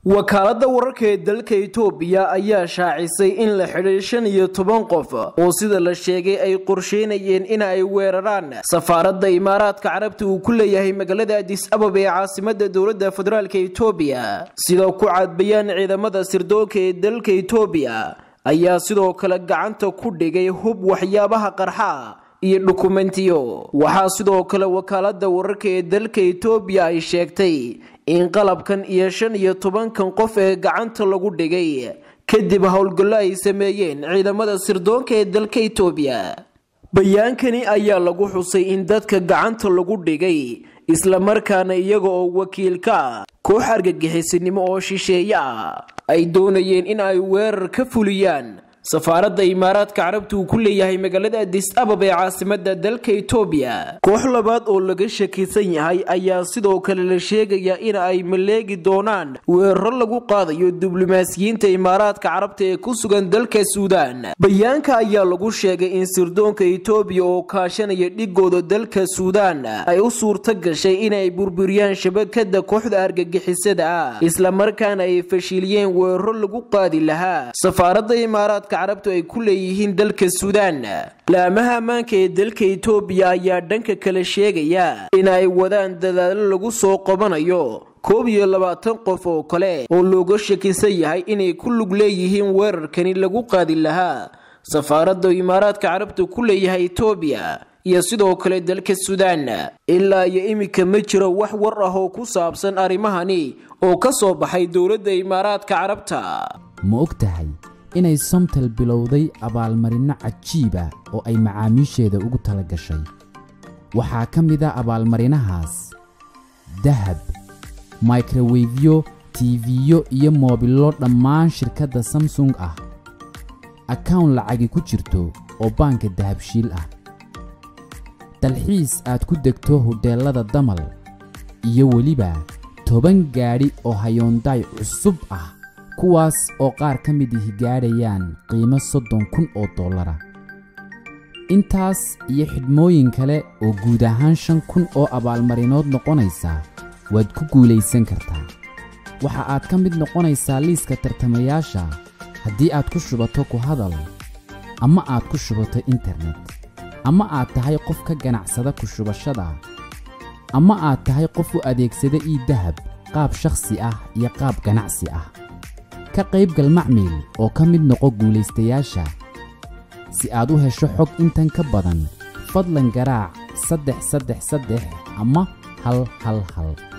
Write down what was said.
wakaaladda wararka ee dalka itoobiya ayaa shaacisay in la xidhay shan iyo toban qof oo sida la sheegay ay qorsheynayeen in ay weeraraan safaaradda imaaraadka carabta uu ku leeyahay magaalada adis ababa ee caasimada dowladda federaalk itoobiya sida ku cadbayaan ciidamada sirdoonka ee dalka itoobiya ayaa sidoo kale gacanta ku dhigay hub waxyaabaha qarxa iyo dhukumentiyo waxaa sidoo kale wakaaladda wararka ee dalka itoobiya ay sheegtay in qalabkan iyo shan iyo tobankan qof ee gacanta lagu dhigay kadib howlgallo ay sameeyeen ciidamada sirdoonka ee dalka itoobiya bayaankani ayaa lagu xusay in dadka gacanta lagu dhigay islamarkaana iyaga oo wakiilka koox argagixisinimo oo shisheeye ah ay doonayeen in ay weerar ka fuliyaan safaaradda imaaraadka carabta uu ku leeyahay magaalada adis ababa ee caasimada dalka itoobiya koox labaad oo laga shakisan yahay ayaa sidoo kale la sheegayaa in ay maleegi doonaan weeraro lagu qaadayo diblomaasiyiinta imaaraadka carabta ee ku sugan dalka suudaan bayaanka ayaa lagu sheegay in sirdoonka itoobiya oo kaashanaya dhigooda dalka suudaan ay u suurto gashay inay burburiyaan shabakada kooxda argagixisada ah islamarkaana ay fashiliyeen weeraro lagu qaadi lahaa safaaradda imaaraadka carabtu ay ku leeyihiin dalka suudaan laamaha ammaanka ee dalka itoobiya ayaa dhanka kale sheegaya in ay wadaan dadaalo lagu soo qabanayo koob iyo labaatan qof oo kale oo looga shakisan yahay inay ku lug leeyihiin weerarkani lagu qaadi lahaa safaaradda imaaraadka carabta ku leeyahay itoobiya iyo sidoo kale dalka suudaan ilaa iyo iminka ma jiro wax war ah oo ku saabsan arrimahani oo ka soo baxay dowladda imaaraadka carabta ma og tahay inay somtel bilowday abaalmarinno cajiib ah oo ay macaamiisheeda ugu tala gashay waxaa ka mid a abaalmarinahaas dahab microwefyo tiifiyo iyo moobillo dhammaan shirkadda samsung ah akawn lacagi ku jirto oo baanka dahabshiil ah dalxiis aad ku degto hodheellada damal iyo weliba toban gaadhi oo hayoondaay cusub ah kuwaas oo qaar ka mid ihi gaadhayaan qiimo soddon kun oo dollara intaas iyo xidhmooyin kale oo guud ahaan shan kun oo abaalmarinood noqonaysa waad ku guulaysan kartaa waxa aad ka mid noqonaysaa liiska tartamayaasha haddii aad ku shubato ku hadal ama aad ku shubato internet ama aad tahay qof ka ganacsada ku shubashada ama aad tahay qof u adeegsada ii dahab qaab shakhsi ah iyo qaab ganacsi ah ka qaybgal macmiil oo ka mid noqo guulaystayaasha si aad u hesho xog intan ka badan fadlan garaac saddex saddex saddex ama hal hal hal